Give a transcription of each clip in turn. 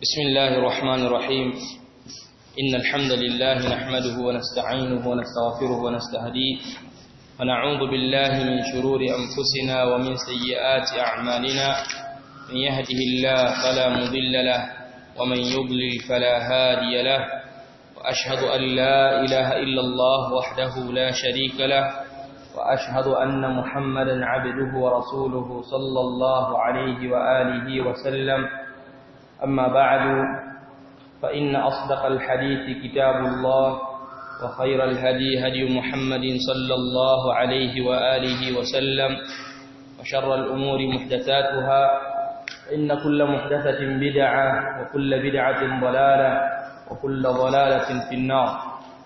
بسم الله الرحمن الرحيم إن الحمد لله نحمده ونستعينه ونستغفره ونستهديه ونعوذ بالله من شرور أنفسنا ومن سيئات أعمالنا من يهده الله فلا مضل له ومن يضلل فلا هادي له وأشهد أن لا إله إلا الله وحده لا شريك له وأشهد أن محمدا عبده ورسوله صلى الله عليه وآله وسلم أما بعد فإن أصدق الحديث كتاب الله وخير الهدي هدي محمد صلى الله عليه وآله وسلم وشر الأمور محدثاتها إن كل محدثة بدعة وكل بدعة ضلالة وكل ضلالة في النار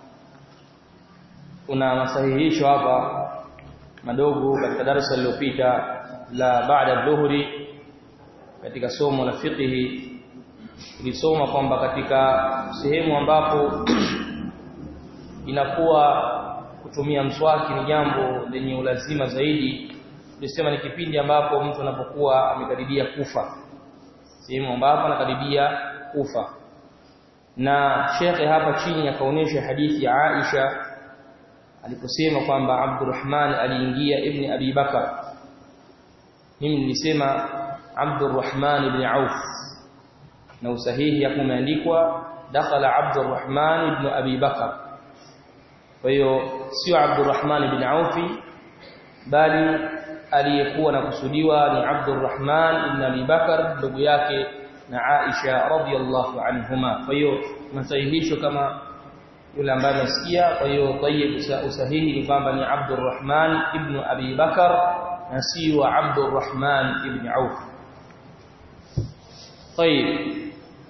kuna masahihisho hapa madogo katika darasa lililopita la baada dhuhuri katika somo la fiqhi tulisoma kwamba katika sehemu ambapo inakuwa kutumia mswaki ni jambo lenye ulazima zaidi tulisema ni kipindi ambapo mtu anapokuwa amekaribia kufa sehemu ambapo anakaribia kufa na shekhe hapa chini akaonyesha hadithi ya Aisha aliposema kwamba Abdurrahman aliingia ibn Abi Bakar mimi nilisema Abdurrahman ibn Auf na usahihi hapo umeandikwa dakhala Abdurrahman ibn Abi Bakar kwa hiyo sio Abdurrahman ibn Auf bali aliyekuwa na kusudiwa ni Abdurrahman ibn Abi Bakar ndugu yake na Aisha radhiyallahu anhuma kwa hiyo masahihisho kama yule ambaye amesikia kwa hiyo tayyib usahihi ni kwamba ni Abdurrahman ibn Abi Bakar na si wa Abdurrahman ibn Auf طيب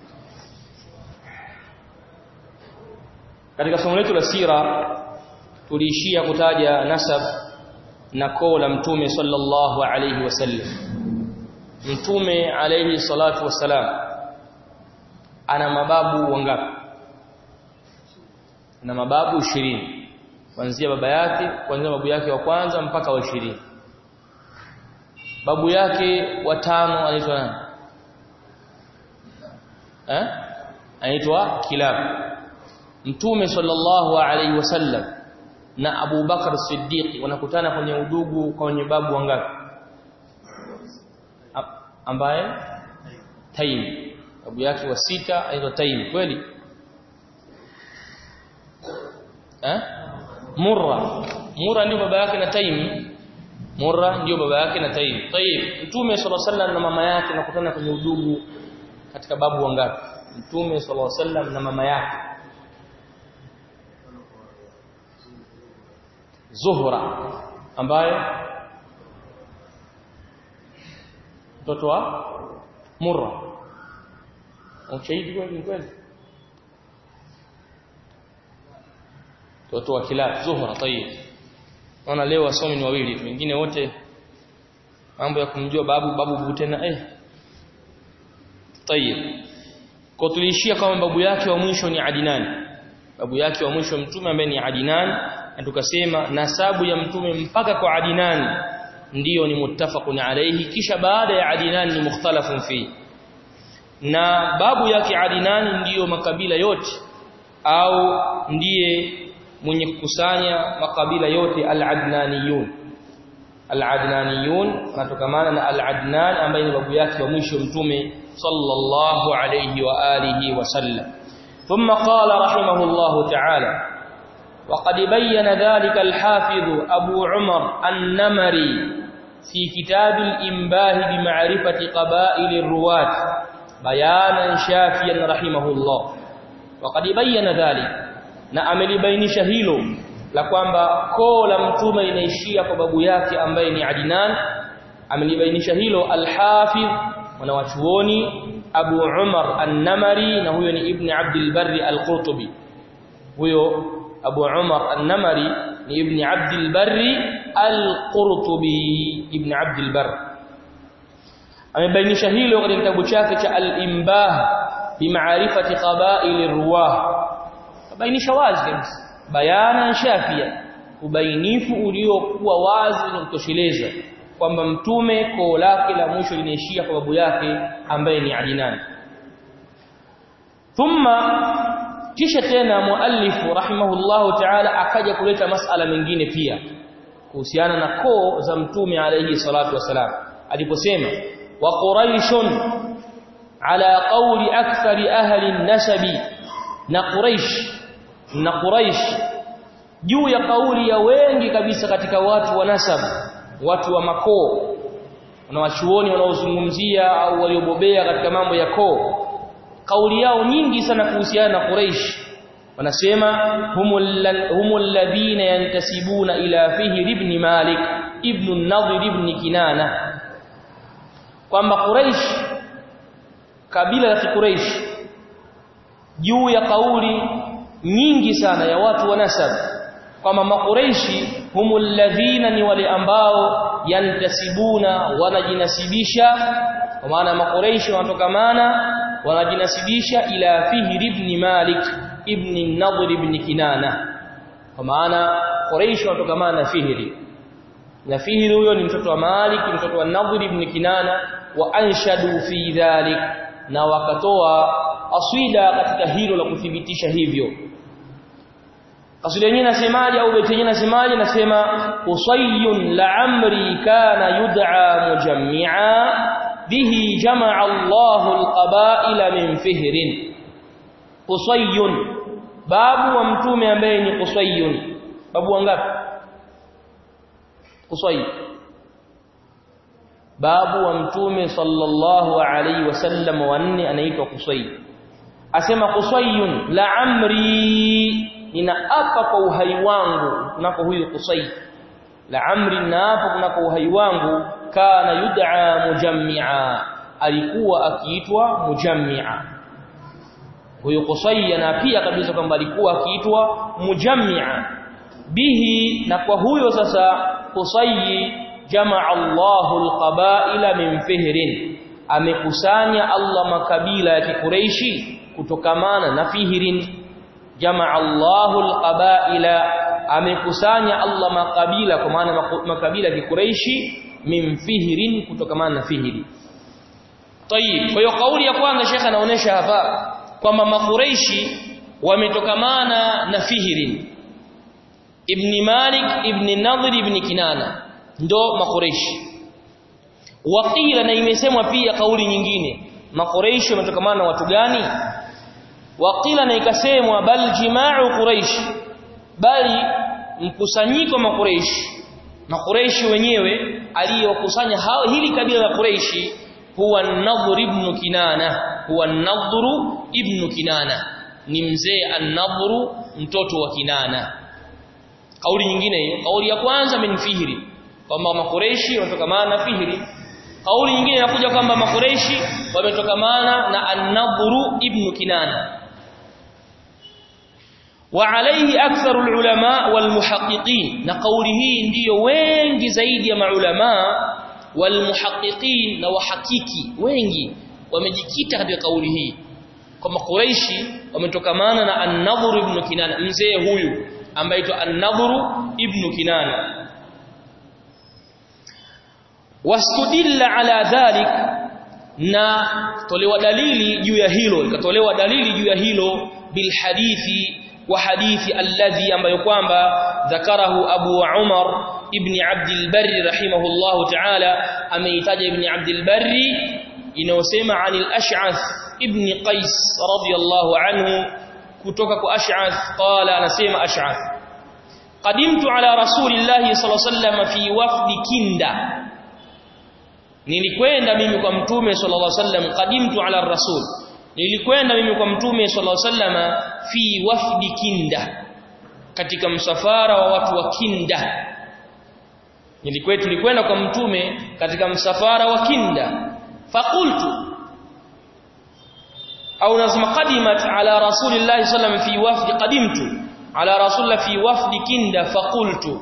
katika somo letu la sira tuliishia kutaja nasab na koo la mtume sallallahu alayhi wasallam mtume alayhi salatu wasalam ana mababu wangapi na mababu 20 kuanzia baba yake kuanzia babu yake wa kwanza mpaka wa 20 babu yake watano anaitwa nani eh anaitwa kilab mtume sallallahu alaihi wasallam na Abu Bakar Siddiq wanakutana kwenye udugu kwenye babu wangapi ambaye Taim babu yake wa sita anaitwa Taim kweli eh Murra Murra ndio baba yake na Taimi Murra ndio baba yake na Taim Tayyib Mtume sallallahu alaihi wasallam na mama yake nakutana kwenye udugu katika babu wangapi Mtume sallallahu alaihi wasallam na mama yake Zuhra ambaye mtoto wa Murra Ushahidi kweli kweli mtoto wa Kilab Zuhra tayib Naona leo wasomi ni wawili wengine wote mambo ya kumjua babu babu butena eh tayib kwa tuliishia kama babu yake wa mwisho ni Adnan babu yake wa mwisho mtume ambaye ni Adnan na tukasema nasabu ya mtume mpaka kwa Adnan ndiyo ni muttafaqun alayhi kisha baada ya Adnan ni mukhtalafun fi na babu yake Adnan ndiyo makabila yote au ndiye mwenye kukusanya makabila yote al-Adnaniyun al-Adnaniyun natokamana na al-Adnan ambaye ni babu yake wa mwisho mtume sallallahu alayhi wa alihi wasallam ثم قال رحمه الله تعالى وقد بين ذلك الحافظ أبو عمر النمري في كتاب الإنباه بمعرفة قبائل الرواة بيانا شافيا رحمه الله وقد بين ذلك na amelibainisha hilo la kwamba koo la mtume linaishia kwa babu yake ambaye ni Adnan amelibainisha hilo al-Hafidh mwanawachuoni Abu Umar An-Namari na huyo ni Ibn Abdul Barri Al-Qurtubi huyo Abu Umar An-Namari ni Ibn Abdul Barri Al-Qurtubi Ibn Abdul Barr amebainisha hilo katika kitabu chake cha Al-Imbah bimaarifati qaba'il ar-ruwah bainisha wazi kabisa bayana shafia ubainifu uliokuwa wazi na kutosheleza kwamba mtume koo lake la mwisho linaishia kwa babu yake ambaye ni Adnan thumma kisha tena muallifu rahimahullahu ta'ala akaja kuleta masala mengine pia kuhusiana na koo za mtume alayhi salatu wasalam aliposema wa quraishun ala qawli akthari ahli an-nasabi na quraish na quraish juu ya kauli ya wengi kabisa katika watu wa nasab watu wa makoo na wachuoni wanaozungumzia au waliobobea katika mambo ya koo kauli yao nyingi sana kuhusiana na Quraysh wanasema humul ladhina yantasibuna ila fihi ibn Malik ibn an-Nadhr ibn Kinana kwamba Quraysh kabila la Quraysh juu ya kauli nyingi sana ya watu wa nasab kwamba makureishi humul ladhina ni wale ambao yantasibuna wanajinasibisha kwa maana makureishi wanatokamana wanajinasibisha ila fihr ibn malik ibn nadhr ibn kinana kwa maana quraish wanatokamana na fihri na fihri huyo ni mtoto wa malik mtoto wa nadhr ibn kinana wa anshadu fi dhalik na wakatoa aswida katika hilo la kuthibitisha hivyo Kasida yenyewe nasemaje au beti yenyewe nasemaje nasema usayyun la'amri kana yud'a mujammi'a bihi jama'a Allahu al-qaba'ila min fihrin usayyun babu wa mtume ambaye ni usayyun babu wangapi usayy babu wa mtume sallallahu alayhi wasallam wanne anaitwa Qusay asema Qusayyun la amri ninaapa kwa uhai wangu kunako huyu Qusay la amri ninaapa kunako uhai wangu kana yud'a mujammi'a alikuwa akiitwa mujammi'a huyu Qusay anapia kabisa kwamba alikuwa akiitwa mujammi'a bihi na kwa huyo sasa Qusay jamaa Allahu alqabaila min fihrin amekusanya Allah makabila ya kikureishi kutokamana na fihrin jamaa Allahu alqabaila amekusanya Allah makabila kwa maana makabila ya kikureishi min fihrin kutokamana na fihri Tayib kwa hiyo kauli ya kwanza Sheikh anaonesha hapa kwamba makureishi wametokamana na fihrin Ibn Malik Ibn Nadhr Ibn Kinana ndo makureishi waqila na imesemwa pia kauli nyingine makureishi wametokamana na watu gani waqila na ikasemwa bal jima'u quraish bali mkusanyiko makureishi makureishi wenyewe aliyokusanya hili kabila la kureishi huwa an-nadhr ibn kinana huwa an-nadhr ibn kinana ni mzee an-nadhr mtoto wa kinana kauli nyingine hiyo kauli ya kwanza min fihri kwamba makureishi wametokamana na fihri kauli nyingine inakuja kwamba makureishi wametokamana na an-nadhr ibn kinana wa alayhi aktharu ulama wal muhaqqiqin na kauli hii ndiyo wengi zaidi ya maulama wal muhaqqiqin na wahakiki wengi wamejikita katika kauli hii kwamba Quraishi wametokamana na an-Nadhr ibn Kinana mzee huyu ambaye aitwa an-Nadhr ibn Kinana wastudilla ala dhalik na tolewa dalili juu ya hilo ikatolewa dalili juu ya hilo bil hadithi wa hadithi alladhi ambayo kwamba dhakarahu Abu Umar ibn Abd al-Barr rahimahullahu ta'ala ameitaja ibn Abd al-Barr inayosema anil Ash'ath ibn Qais radiyallahu anhu kutoka kwa Ash'ath qala anasema Ash'ath qadimtu ala rasulillahi sallallahu alayhi wasallam fi wafdi Kinda nilikwenda mimi kwa mtume sallallahu alaihi wasallam qadimtu ala rasul nilikwenda mimi kwa mtume sallallahu alaihi wasallam fi wafdi kinda katika msafara wa watu wa kinda nilikwenda tulikwenda kwa mtume katika msafara wa kinda faqultu au nasema qadimat ala rasulillahi sallallahu alaihi wasallam fi wafdi qadimtu ala rasulillah fi wafdi kinda faqultu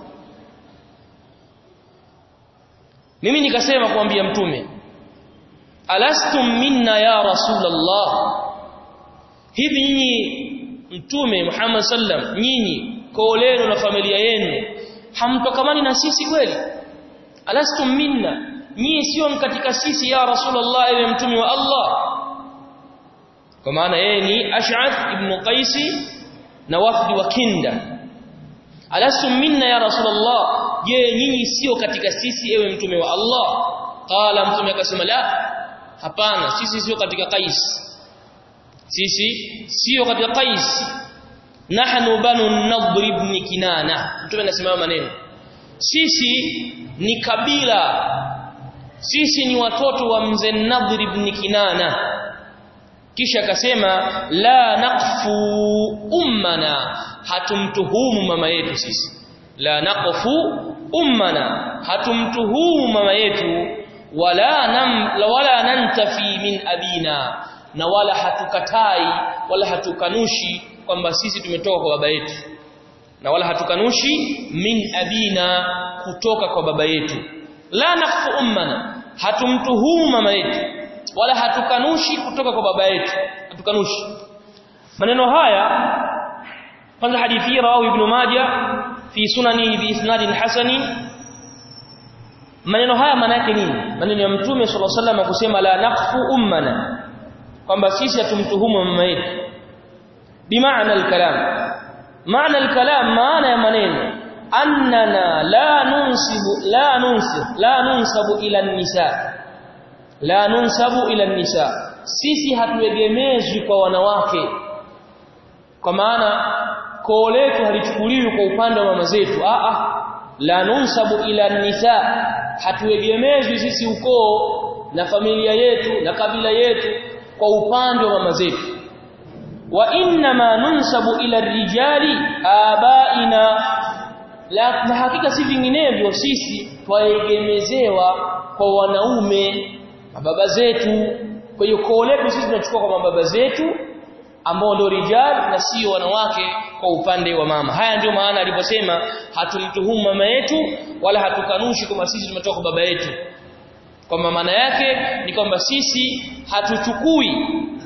mimi nikasema kumwambia mtume alastum minna ya rasulullah hivi nyinyi mtume Muhammad sallam nyinyi koo lenu na familia yenu hamtokamani na sisi kweli alastum minna nyinyi sio katika sisi ya rasulullah ewe mtume wa Allah kwa maana yeye ni Ash'ath ibn Qais na wafdi wa Kinda alasum minna ya rasulullah je nyinyi sio katika sisi ewe mtume wa Allah qala mtume akasema la hapana sisi sio katika Qais sisi sio katika Qais nahnu banu nadr ibn kinana mtume anasema maneno sisi ni kabila sisi ni watoto wa mzee nadr ibn kinana kisha akasema la naqfu ummana hatumtuhumu mama yetu sisi la naqfu ummana hatumtuhumu mama yetu wala nam wala nantafi min abina na wala hatukatai wala hatukanushi kwamba sisi tumetoka kwa baba yetu na wala hatukanushi min abina kutoka kwa baba yetu la naqfu ummana hatumtuhumu mama yetu wala hatukanushi kutoka kwa baba yetu hatukanushi maneno haya kwanza hadithi rawahu ibn majah fi sunanihi bi isnadin hasani maneno haya maana yake nini maneno ya mtume sallallahu alaihi wasallam kusema la naqfu ummana kwamba sisi hatumtuhumu mama yetu bimaana alkalam maana alkalam maana ya maneno annana la nunsibu la nunsib la nunsabu ila nisa la nunsabu ila nisa sisi hatuegemezwi kwa wanawake kwa maana koo letu halichukuliwi kwa upande wa mama zetu a a la nunsabu ila nisa hatuegemezwi sisi ukoo na familia yetu na kabila yetu kwa upande wa mama zetu wa inma nunsabu ila rijali abaina la na hakika si vinginevyo sisi twaegemezewa kwa wanaume mababa zetu kwa hiyo koo letu sisi tunachukua kwa mababa zetu ambao ndio rijal na sio wanawake kwa upande wa mama haya ndio maana aliposema hatumtuhumu mama yetu wala hatukanushi kwamba sisi tumetoka kwa baba yetu kwa maana yake ni kwamba sisi hatuchukui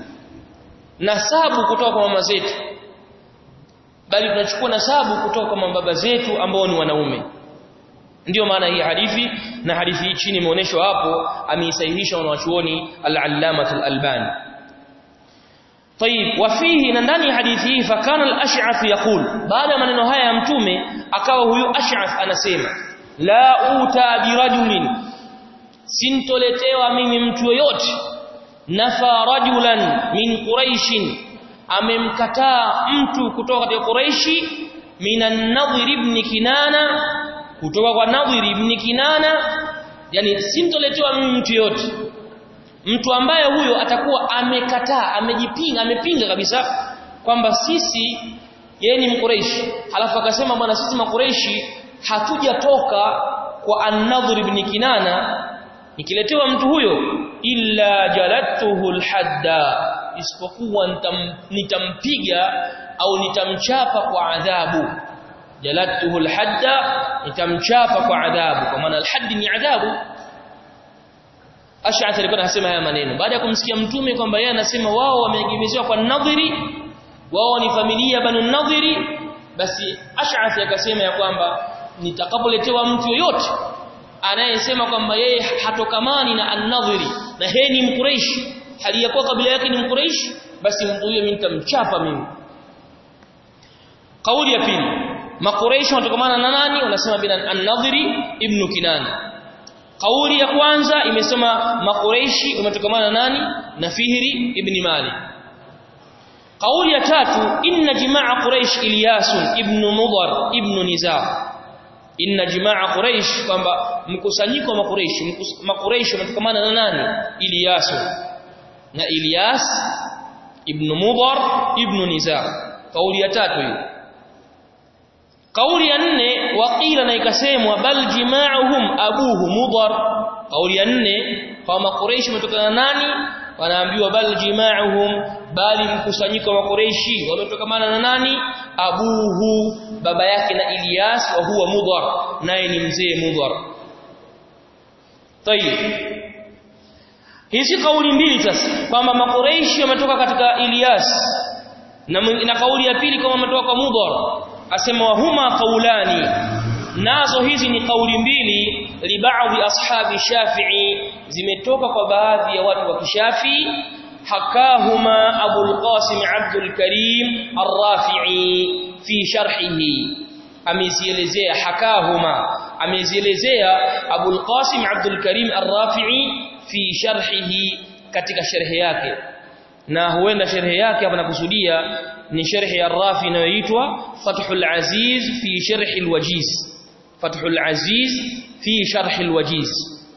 nasabu kutoka kwa mama zetu bali tunachukua nasabu kutoka kwa mababa zetu ambao ni wanaume ndiyo maana hii hadithi na hadithi hii chini imeonyeshwa hapo ameisahihisha wanawachuoni al-Allamah al-Albani طيب وفيه na ndani ya hadithi hii fakana al-Ash'ath yaqul baada ya maneno haya ya mtume akawa huyu Ash'ath anasema la uta birajulin sintoletewa mimi mtu yoyote nafa rajulan min quraishin amemkataa mtu kutoka katika quraishi minan nadhir ibn kinana kutoka kwa nadhir ibn kinana yani sintoletewa mimi mtu yoyote mtu ambaye huyo atakuwa amekataa amejipinga amepinga kabisa kwamba sisi yeye ni mkureishi halafu akasema bwana sisi makureishi hatujatoka kwa an-nadhr ibn kinana nikiletewa mtu huyo illa jalattuhu alhadda isipokuwa nitam, nitampiga au nitamchapa kwa adhabu jalattuhu alhadda nitamchapa kwa adhabu kwa maana alhaddi ni adhabu Ash'ath alikuwa anasema haya maneno baada ya kumsikia mtume kwamba yeye anasema wao wameegemezewa kwa nadhiri wao ni familia banu nadhiri basi Ash'ath akasema ya kwamba nitakapoletewa mtu yoyote anayesema kwamba yeye hatokamani na an-nadhiri na yeye ni mkureishi hali ya kuwa kabila yake ni mkureishi basi mtu huyo mimi nitamchapa mimi kauli ya pili makureishi wanatokamana na nani wanasema bin an-nadhiri ibn kinana kauli ya kwanza imesema makureishi umetokamana nani na fihri ibn malik kauli ya tatu inna jimaa quraish ilyas ibn mudhar ibn nizar inna jimaa quraish kwamba mkusanyiko wa makureish makureish umetokamana na nani ilyas na ilyas ibn mudhar ibn nizar kauli ya tatu hiyo kauli ya nne waqila na ikasemwa bal jimaa'uhum abuhu mudhar kauli ya nne kwa makureishi umetokana nani wanaambiwa bal jimaa'uhum bali mkusanyiko wa makureishi wametokamana na nani abuhu baba yake na Ilyas wa huwa mudhar naye ni mzee mudhar tayib hizi kauli mbili sasa kwamba makureishi wametoka katika Ilyas na, na kauli ya pili kama wametoka kwa mudhar asema wahuma qaulani nazo hizi ni kauli mbili li baadhi ashabi shafi'i zimetoka kwa baadhi ya watu wa kishafi حكاهما أبو القاسم عبد الكريم الرافعي في شرحه amezielezea hakahuma amezielezea Abu al-Qasim Abdul Karim Ar-Rafi'i fi sharhihi katika sharhi yake na huenda sharhi yake hapa nakusudia ni sharhi ya Ar-Rafi inayoitwa Fathul Aziz fi sharhi al-Wajiz Fathul Aziz fi sharhi al-Wajiz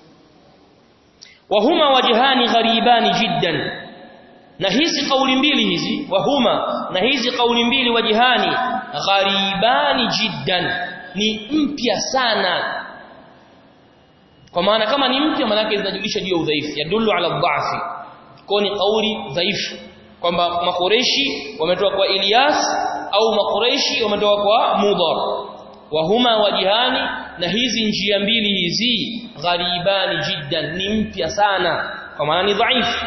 وهما وجهان غريبان جدا na hizi kauli mbili hizi wahuma na hizi kauli mbili wajihani gharibani jiddan ni mpya sana kwa maana kama ni mpya maana yake zinajulisha juu ya udhaifu yadullu ala dhafi kwa ni kauli dhaifu kwamba makoreshi wametoka kwa Ilyas au makoreshi wametoka kwa Mudhar wahuma wajihani na hizi njia mbili hizi gharibani jiddan ni mpya sana kwa maana ni dhaifu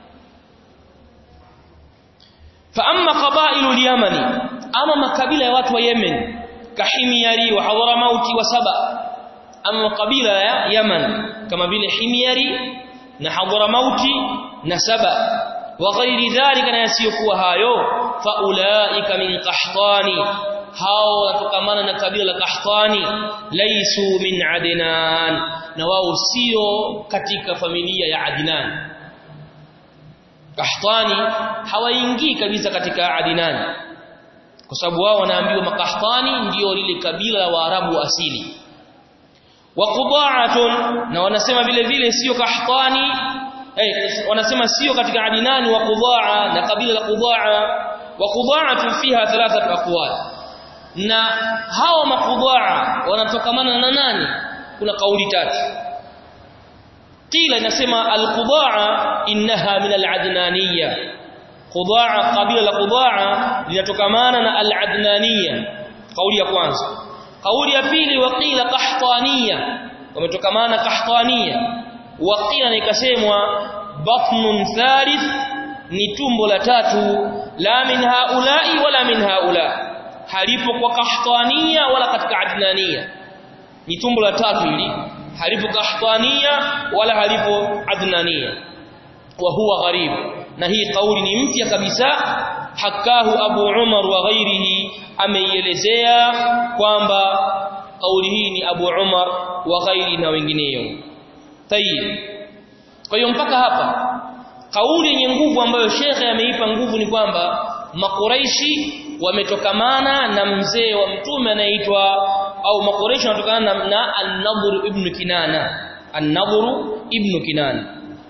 فاما قبائل اليمن اما makabila ya watu wa Yemen kahimyari wa hadramauti wa saba ama kabila ya Yemen kama vile himyari na hadramauti na saba wa ghairi dhalika na yasiyokuwa hayo faulaika min qahtani hao watokamana na kabila la qahtani laisu min adnan na wao sio katika familia ya adnan Kahtani hawaingii kabisa katika Adinani kwa sababu wao wanaambiwa makahtani ndio lile kabila la Waarabu asili wa Quda'atun na wanasema vile vile sio kahtani eh, wanasema sio katika Adinani wa Qudaa na kabila la Qudaa wa Quda'atun fiha thalathatu aqwal na hao maqudaa wanatokamana na nani kuna kauli tatu قيل inasema al-qudaa innaha min al-adnaniyya qudaa kabila la qudaa linatokamana na al-adnaniyya kauli ya kwanza kauli ya pili waqila qahtaniyya wametokamana qahtaniyya waqila nikasemwa batnun thalith ni tumbo la tatu la min haulai wala min haula halipo kwa qahtaniyya wala katika adnaniyya ni tumbo la tatu hili halipo qahtania wala halipo adnania wa huwa gharib na hii kauli ni mpya kabisa hakahu abu umar wa ghairihi ameielezea kwamba kauli hii ni abu umar wa ghairi na wengineyo tayib kwa hiyo mpaka hapa kauli yenye nguvu ambayo shekhe ameipa nguvu ni kwamba makuraishi wametokamana na mzee wa mtume anaitwa au makoresho wanatokana na, na An-Nadhr ibn Kinana An-Nadhr ibn Kinana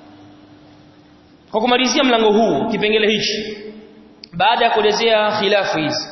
kwa kumalizia mlango huu kipengele hichi baada ya kuelezea khilafu hizi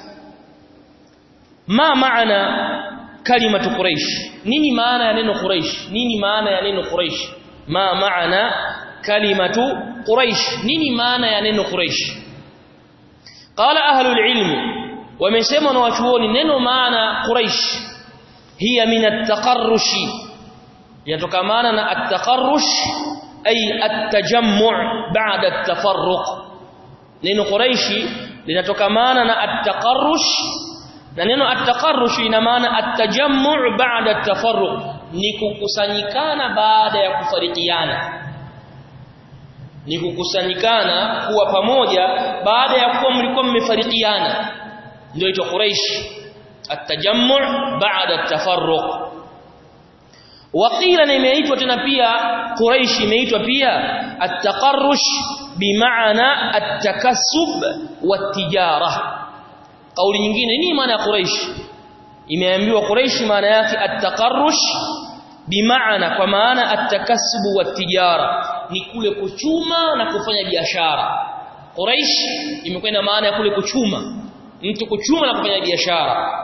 ma maana kalimatu quraish nini maana ya neno quraish nini maana ya neno quraish ma maana kalimatu quraish nini maana ya neno quraish qala ahlul ilmi wamesema na wachuoni neno maana quraish hiya min at-taqarrush yatokamana na at-taqarrush ay at-tajammu' ba'da at-tafarruq neno quraishi linatokamana na at-taqarrush na neno at-taqarrush ina maana at-tajammu' ba'da at-tafarruq ni kukusanyikana baada ya kufarikiana ni kukusanyikana kuwa pamoja baada ya kuwa mlikuwa mmefarikiana ndio ito quraish التجمع بعد التفرق وقيل imeitwa tena pia quraish imeitwa pia at-taqarrush bimaana at-takassub wat-tijara kauli nyingine nini maana ya quraish imeambiwa quraish maana yake at-taqarrush bimaana kwa maana at-takassub wat-tijara ni kule kuchuma na kufanya biashara quraish imekuwa na maana ya kule kuchuma mtu kuchuma na kufanya biashara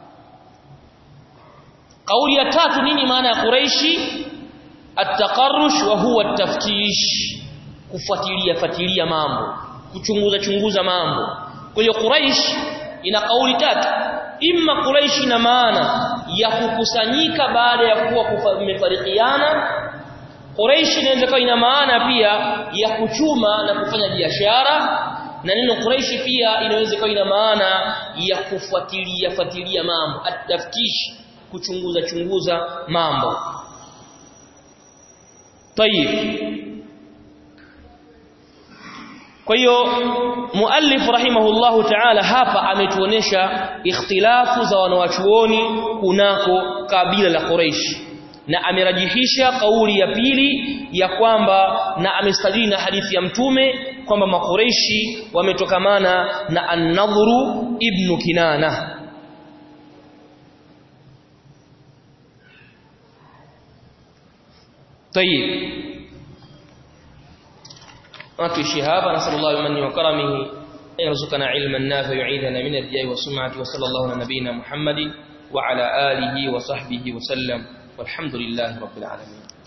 kauli ya tatu nini maana ya quraishi at-taqarrush wa huwa at-taftish kufuatilia fuatilia mambo kuchunguza chunguza mambo kwa hiyo quraish ina kauli tatu imma quraish ina maana ya kukusanyika baada ya kuwa mmefarikiana quraish inaweza kuwa ina maana pia ya kuchuma na kufanya biashara na neno quraishi pia inaweza kuwa ina maana ya kufuatilia fuatilia mambo at-taftish kuchunguza chunguza mambo tayib kwa hiyo muallif rahimahullahu ta'ala hapa ametuonesha ikhtilafu za wanawachuoni kunako kabila la Quraysh na amerajihisha kauli ya pili ya kwamba na amestadili na hadithi ya mtume kwamba makureishi wametokamana na an-nadhru ibn kinana طيب نتوشي هذا نسأل الله بمنه وكرمه أن يرزقنا علما نافع يعيذنا من الرياء والسمعة وصلى الله على نبينا محمد وعلى آله وصحبه وسلم والحمد لله رب العالمين